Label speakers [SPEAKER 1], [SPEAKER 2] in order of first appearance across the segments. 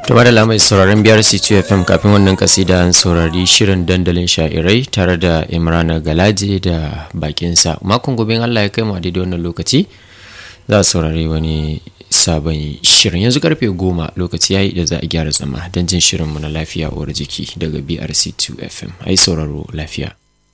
[SPEAKER 1] to madalla mai sauraron biyar c2 fm kafin wannan kasida an saurari shirin dandalin sha'irai tare da imrana galaje da bakinsa makon gobe allah ya kai mu a daidai wannan lokaci za a saurari wani sabon shirin yanzu karfe goma lokaci yayi da za a gyara zama don jin shirinmu na lafiya uwar jiki daga brc2 fm ai sauraro lafiya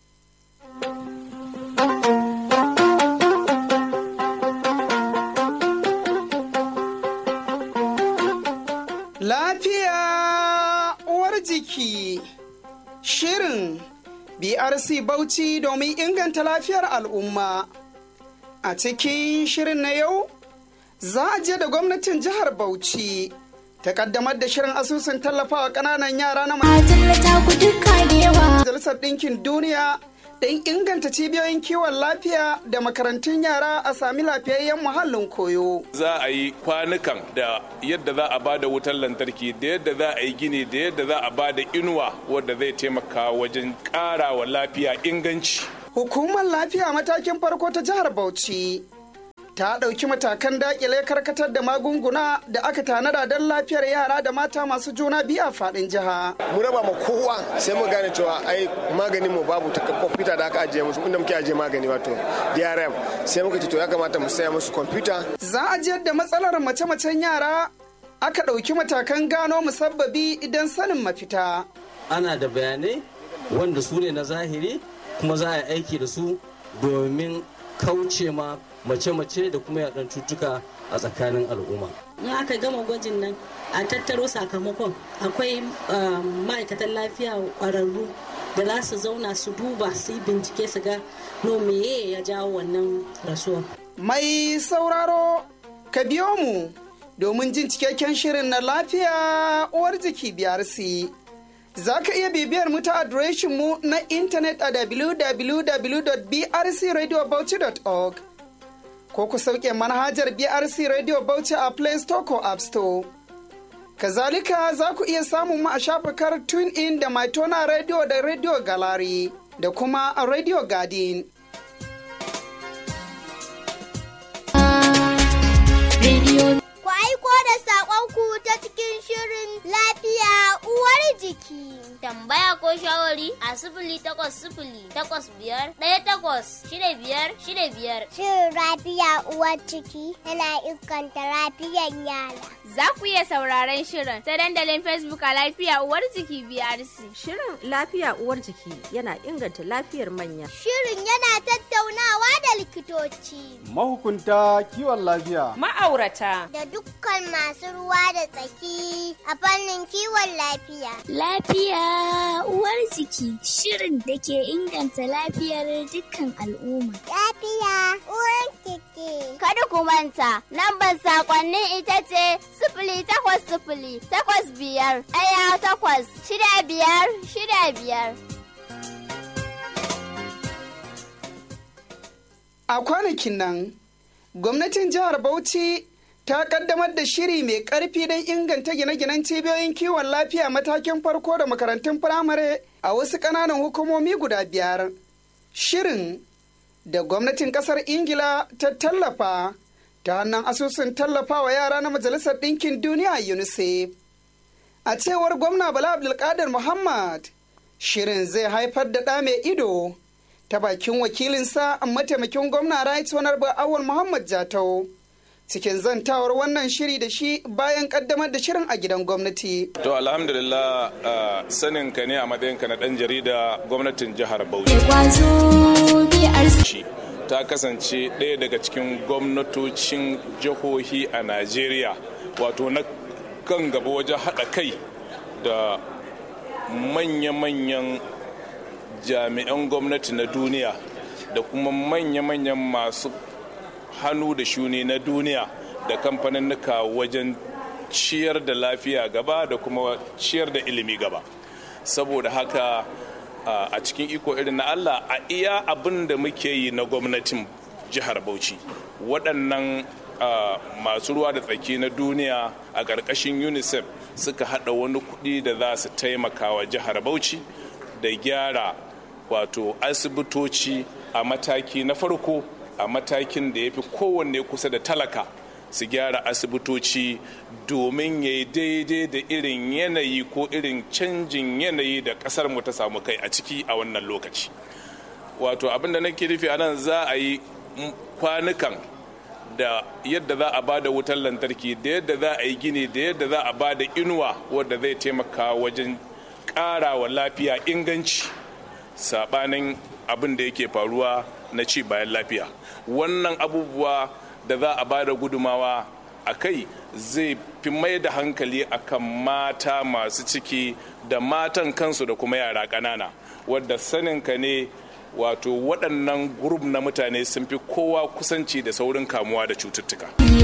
[SPEAKER 2] Lafiya uwar jiki shirin BRC Bauchi domin inganta lafiyar al'umma. A cikin shirin na yau, za a je da gwamnatin jihar Bauchi ta kaddamar da shirin asusun tallafawa ƙananan yara na Majalisar Ɗinkin Duniya don inganta cibiyoyin kiwon lafiya da makarantun yara a sami lafiyayyen muhallin koyo.
[SPEAKER 3] Za a yi kwanukan da yadda za a ba da wutar lantarki da yadda za a yi gini da yadda za a ba da inuwa wadda zai taimaka wajen ƙara wa lafiya inganci.
[SPEAKER 2] Hukumar lafiya matakin farko ta jihar Bauchi ta ɗauki matakan daƙile karkatar da magunguna da aka tanada don lafiyar yara da mata masu juna biyu a faɗin jiha.
[SPEAKER 4] Mu raba ma kowa sai mu gane cewa ai maganin mu babu ta kwamfuta da aka ajiye musu inda muke ajiye magani wato DRM sai muka ce to ya kamata mu saya musu kwamfuta.
[SPEAKER 2] Za a jiyar da matsalar mace-macen yara aka ɗauki matakan gano musabbabi idan sanin mafita.
[SPEAKER 5] Ana da bayanai wanda su ne na zahiri kuma za a yi aiki da su domin kauce ma mace-mace da kuma yaɗan cutuka a tsakanin al'umma.
[SPEAKER 6] in aka gama gwajin nan a tattaro sakamakon akwai ma'aikatan lafiya ƙwararru da za su zauna su duba su yi bincike su ga no meye ya jawo wannan rasuwa.
[SPEAKER 2] Mai sauraro ka biyo mu domin jin cikakken shirin na lafiya uwar jiki biyar si. Za ka iya bibiyar mu ta adireshin mu na intanet a www.brcradiobauchi.org ko ku sauke manhajar BRC Radio Bauchi a Play Store ko App Store. Kazalika za ku iya samun mu a shafukar TuneIn da Maitona Radio da Radio Gallery da kuma a Radio Garden.
[SPEAKER 7] Ku aiko da saƙonku ta cikin shirin lafiya uwar jiki.
[SPEAKER 8] Tambaya ko shawari a sifili takwas sifili takwas biyar ɗaya takwas shida biyar shida biyar.
[SPEAKER 7] Shirin lafiya uwar ciki yana inganta lafiyar yara.
[SPEAKER 9] Za ku iya sauraron shirin ta dandalin Facebook a lafiya uwar jiki BRC.
[SPEAKER 10] Shirin lafiya uwar jiki yana inganta lafiyar manya.
[SPEAKER 7] Shirin yana tattaunawa da likitoci.
[SPEAKER 11] Mahukunta kiwon lafiya.
[SPEAKER 9] Ma'aurata.
[SPEAKER 7] Da dukkan masu ruwa da tsaki a fannin kiwon lafiya.
[SPEAKER 12] Lafiya uwar jiki shirin da ke inganta lafiyar dukkan al'umma.
[SPEAKER 7] Lafiya uwar jiki.
[SPEAKER 8] Kada ku manta, lambar sakonnin ita ce sifili takwas sifili takwas biyar ɗaya takwas shida biyar shida biyar.
[SPEAKER 2] A kwanakin nan, gwamnatin jihar Bauchi ta kaddamar da shiri mai karfi don inganta gine-ginen cibiyoyin kiwon lafiya matakin farko da makarantun firamare a wasu ƙananan hukumomi guda biyar. Shirin da gwamnatin ƙasar Ingila ta tallafa ta hannun asusun tallafawa yara na Majalisar Ɗinkin Duniya UNICEF. A cewar gwamna Bala Abdulkadir Muhammad, shirin zai haifar da ɗa mai ido ta bakin wakilinsa mataimakin gwamna Right Honorable Awul Muhammad Jatau. cikin zantawar wannan shiri da shi bayan kaddamar da shirin a gidan gwamnati.
[SPEAKER 3] To alhamdulillah uh, sanin ka ne a matsayinka na ɗan jarida gwamnatin jihar Bauchi. Ta kasance ɗaya daga cikin gwamnatocin jihohi a Najeriya wato na kan gaba wajen haɗa kai da manya-manyan jami'an gwamnati na duniya da kuma manya-manyan masu hannu da shuni na duniya da kamfaninnika wajen ciyar da lafiya gaba da kuma ciyar da ilimi gaba saboda haka a cikin iko irin na allah a iya abin da muke yi na gwamnatin jihar bauchi waɗannan masu ruwa da tsaki na duniya a ƙarƙashin unicef suka haɗa wani kuɗi da za su taimaka wa jihar bauchi da gyara wato asibitoci a mataki na farko a matakin da ya fi kowanne kusa da talaka su gyara asibitoci domin ya yi daidai da irin yanayi ko irin canjin yanayi da kasar mu ta samu kai a ciki a wannan lokaci wato abin da nake nufi a nan za a yi kwanukan da yadda za a bada wutar lantarki da yadda za a yi gini da yadda za a bada inuwa wadda zai taimaka wajen ƙara wa lafiya inganci sabanin abin da yake faruwa na ci bayan lafiya wannan abubuwa da za a bada gudumawa a kai zai fi mai da hankali akan mata masu ciki da matan kansu da kuma yara ƙanana wadda saninka ne wato waɗannan gurub na mutane sun fi kowa kusanci da saurin kamuwa da cututtuka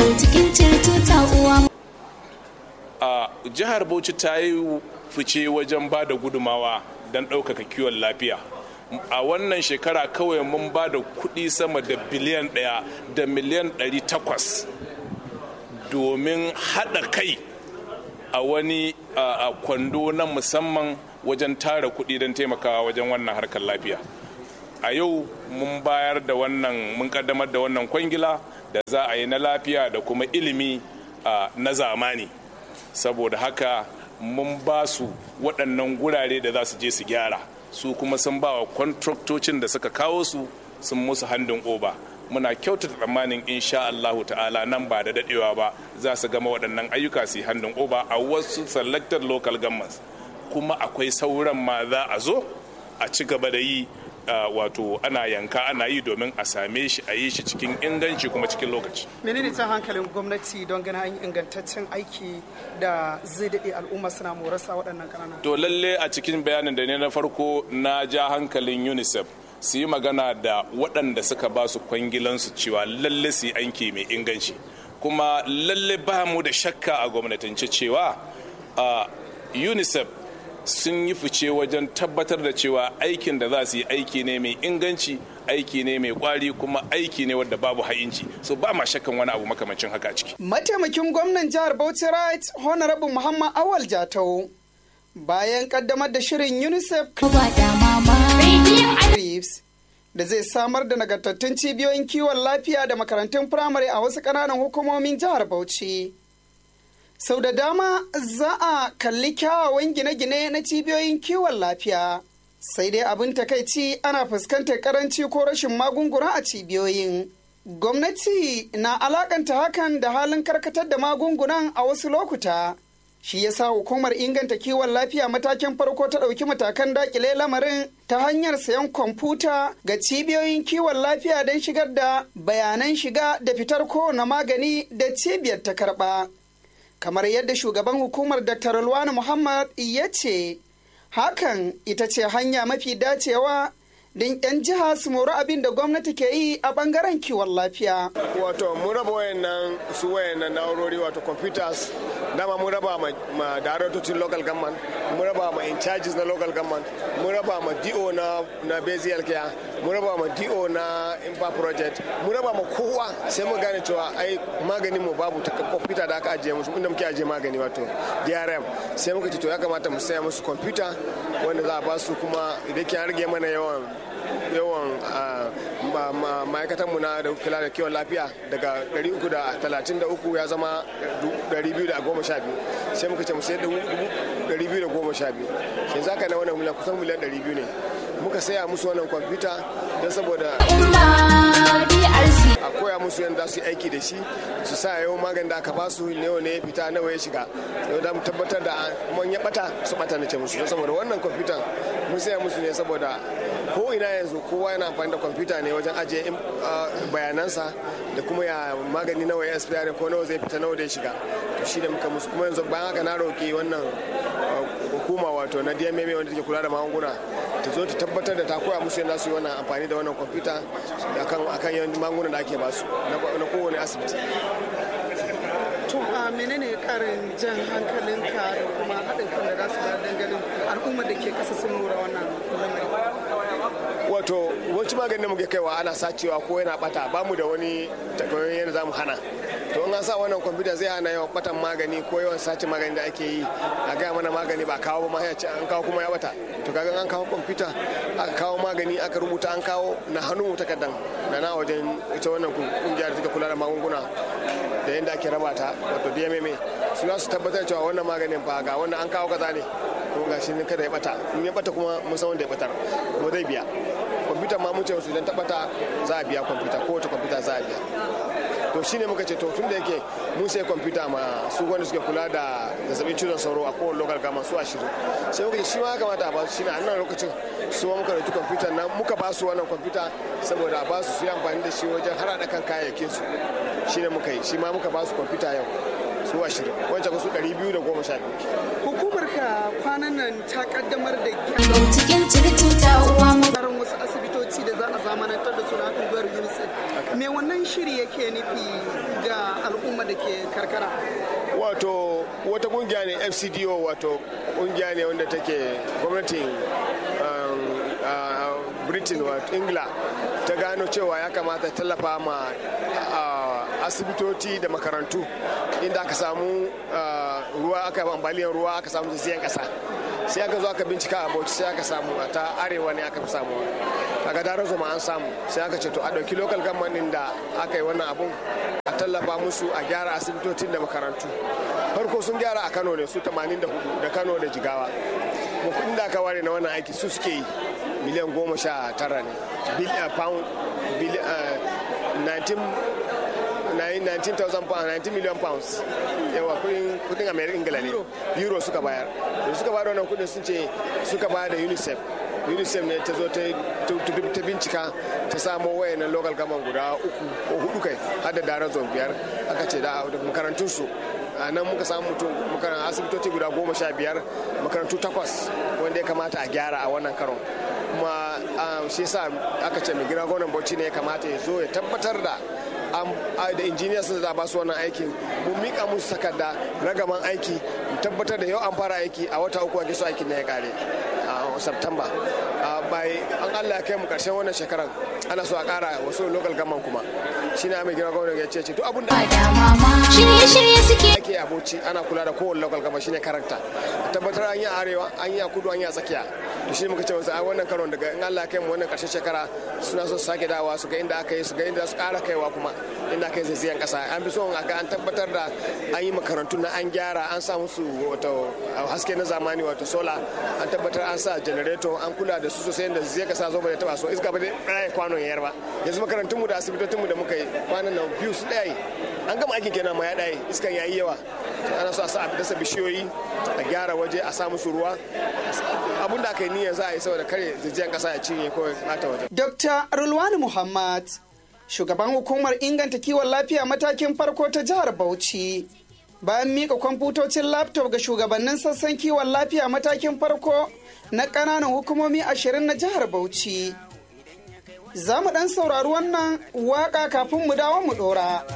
[SPEAKER 3] a jihar bauchi ta yi fice wajen ba da gudumawa don ɗaukaka kiwon lafiya a wannan shekara kawai mun ba da kuɗi sama da biliyan ɗaya da miliyan ɗari takwas domin haɗa kai a wani kwando na musamman wajen tara kuɗi don taimakawa wajen wannan harkar lafiya a yau mun bayar da wannan mun kaddamar da wannan kwangila da za a yi na lafiya da kuma ilimi na zamani saboda haka mun ba su waɗannan gurare da za su je su gyara su kuma sun ba wa kwantraktocin da suka kawo su sun musu handin oba muna kyautata tsammanin insha Allahu ta'ala nan ba da dadewa ba za su gama waɗannan ayyuka su yi handin oba a wasu selected local governments kuma akwai sauran ma za a zo a ci gaba da yi Uh, wato ana yanka ana yi domin a same shi a yi shi cikin inganci kuma cikin lokaci.
[SPEAKER 2] menene ta hankalin gwamnati don gana an yi ingantaccen aiki da zai daɗe al'umma suna morasa waɗannan ƙananan
[SPEAKER 3] to lalle a cikin bayanin da ne na farko na ja hankalin unicef su yi magana da waɗanda suka ba su kwangilansu cewa lalle su yi aiki mai inganci kuma lalle ba mu da shakka a gwamnatance cewa uh, unicef sun yi fice wajen tabbatar da cewa aikin da za su yi aiki ne mai inganci aiki ne mai kwari kuma aiki ne wadda babu ha'inci so ba ma shakkan wani abu makamancin haka ciki
[SPEAKER 2] mataimakin gwamnan jihar bauchi right honorable muhammad awal jatau bayan kaddamar da shirin unicef da zai samar da nagartattun cibiyoyin kiwon lafiya da makarantun firamare a wasu ƙananan hukumomin jihar bauchi sau da dama za a kalli kyawawan gine-gine na cibiyoyin kiwon lafiya sai dai abin takaici ana fuskantar karanci ko rashin magunguna a cibiyoyin gwamnati na alakanta hakan da halin karkatar da magungunan a wasu lokuta shi yasa hukumar inganta kiwon lafiya matakin farko ta ɗauki matakan dakile lamarin ta hanyar sayan kwamfuta ga cibiyoyin kiwon lafiya don shigar da bayanan shiga da fitar kowane magani da cibiyar ta karɓa. kamar yadda shugaban hukumar dr Rulwani muhammad ya ce hakan ita ce hanya mafi dacewa don 'yan jiha su mori abin da gwamnati ke yi a bangaren kiwon lafiya.
[SPEAKER 4] wato mun raba wayannan su wayannan na'urori wato computers dama mun raba ma, ma darautocin local government mun raba ma in charges na local government mun raba ma do na na basic care mun raba ma do na impa project mun raba ma kowa sai mu gane cewa ai maganin mu babu ta computer da aka ajiye musu inda muke ajiye magani wato DRM sai muka ce to ya kamata mu saya musu computer wanda za a ba su kuma idan kin rage mana yawan yawan ma'aikatanmu na da kula da kiwon lafiya daga 333 ya zama 212 sai muka ce mu sai 212 sai zaka na wannan miliyan kusan miliyan 200 ne muka saya musu wannan kwamfuta don saboda a koya musu yadda su yi aiki da shi su sa yau magani da aka ba su nawa ne ya fita nawa ya shiga yau da mu tabbatar da man ya bata su bata na ce musu don saboda wannan kwamfutan mun saya musu ne saboda ko ina yanzu kowa yana amfani da kwamfuta ne wajen ajiye bayanansa da kuma ya magani nawa ya expire ko nawa zai fita nawa da ya shiga to shi da muka musu kuma yanzu bayan haka na roki wannan hukuma wato na DMM wanda take kula da magunguna ta zo ta tabbatar da ta koya musu yadda su yi wannan amfani da wannan kwamfuta akan akan yawan magungunan da ake basu na kowane asibiti
[SPEAKER 2] to a menene karin jan hankalinka da kuma haɗin kan da za su ba ganin al'ummar da ke kasa sun lura wannan lamarin
[SPEAKER 4] wato wanci maganin da muke kaiwa ana sacewa ko yana bata ba mu da wani takamaiman yadda za mu hana to in an sa wannan kwamfuta zai hana yawan batan magani ko yawan sace magani da ake yi a gaya mana magani ba kawo ba ma an kawo kuma ya bata to kaga an kawo kwamfuta aka kawo magani aka rubuta an kawo na hannu takardan da na wajen ita wannan kungiya da take kula da magunguna da yadda ake raba ta wato dmma su za su tabbatar cewa wannan maganin fa ga wannan an kawo kaza ne kuma ga shi ne kada ya bata in ya bata kuma mun san wanda ya batar kuma zai biya kwamfuta ma mun ce su idan ta bata za a biya kwamfuta kowace kwamfuta za a biya to shine muka ce to tun da yake mun sai kwamfuta ma su wanda suke kula da zazzabin cizon sauro a kowane local gama su ashirin sai muka ce shi ma kamata a basu shine a nan lokacin su ma muka dauki kwamfuta nan muka ba su wannan kwamfuta saboda a ba su su yi amfani da shi wajen harada kan kayayyakin su shine muka yi shi ma muka ba su kwamfuta yau su ashirin wancan su ɗari biyu da goma sha biyu
[SPEAKER 2] hukumar ka kwanan nan ta kaddamar da
[SPEAKER 13] cikin circuta uwa
[SPEAKER 2] gyaran wasu asibitoci da za a zamanantar da suna unguwar unicef me wannan shiri yake nufi ga al'umma da ke karkara
[SPEAKER 4] wato wata kungiya ne fcdo wato kungiya ne wanda take gwamnatin britain wato ingila ta gano cewa ya kamata tallafa ma asibitoci da makarantu inda aka samu ruwa aka yi ambaliyar ruwa aka samu zazzayen kasa sai aka zo aka bincika a bauchi sai aka samu a ta arewa ne aka fi samu a gadar zoma an samu sai aka ce to a ɗauki local government da aka yi wannan abun a tallafa musu a gyara asibitocin da makarantu farko sun gyara a kano ne su 84 da kano da jigawa kuma kudin da aka ware na wannan aiki su suke yi miliyan goma sha tara ne pound 19 million pounds yawa kudin american ingila ne euro suka bayar da suka bayar wannan kudin sun ce suka bayar da unicef unicef ne ta zo ta bincika ta samo wayannan local government guda uku ko hudu kai har da daren zon biyar aka ce da makarantunsu a nan muka samu mutum asibitoci guda goma sha biyar makarantu takwas wanda ya kamata a gyara a wannan karon kuma shi yasa aka ce mai gina gwamnan bauchi ne ya kamata ya zo ya tabbatar da da injiniya sun za ba su wannan aikin mun mika musu takarda ragaman aiki mu tabbatar da yau an fara aiki a wata uku ake so aikin na ya kare a September bai an Allah ya kai mu karshen wannan shekaran ana so a kara wasu local government kuma shi ne mai gina gwamnati ya ce ce duk abin da
[SPEAKER 13] shirye-shirye suke
[SPEAKER 4] ake abuci ana kula da kowane local government shine karanta a tabbatar an yi arewa an yi a kudu an yi a tsakiya to shi muka ce wasu a wannan karon daga in Allah ya kai mu wannan karshen shekara suna so su sake dawa su ga inda aka yi su ga inda su kara kaiwa kuma inda aka yi zazzayan kasa an fi so a ga an tabbatar da an yi makarantu na an gyara an sa musu wato haske na zamani wato sola an tabbatar an sa generator an kula da su sosai yadda zai kasa zo ba da taba so iska ba da ɗaya kwanon yayar ba yanzu makarantunmu da asibitocinmu da muka yi kwanan nan biyu su ɗaya an gama aikin kenan ma ya ɗaya iskan yayi yawa ana so a sa a dasa bishiyoyi a gyara waje a sa musu ruwa abun da aka yi niyyar za a yi saboda kare zajiyar kasa ya cinye ko bata waje.
[SPEAKER 2] Dr. Rulwani Muhammad, shugaban hukumar inganta kiwon lafiya matakin farko ta jihar Bauchi. Bayan mika kwamfutocin laptop ga shugabannin sassan kiwon lafiya matakin farko na ƙananan hukumomi ashirin na jihar Bauchi. Za mu ɗan saurari wannan waƙa kafin mu dawo mu ɗora.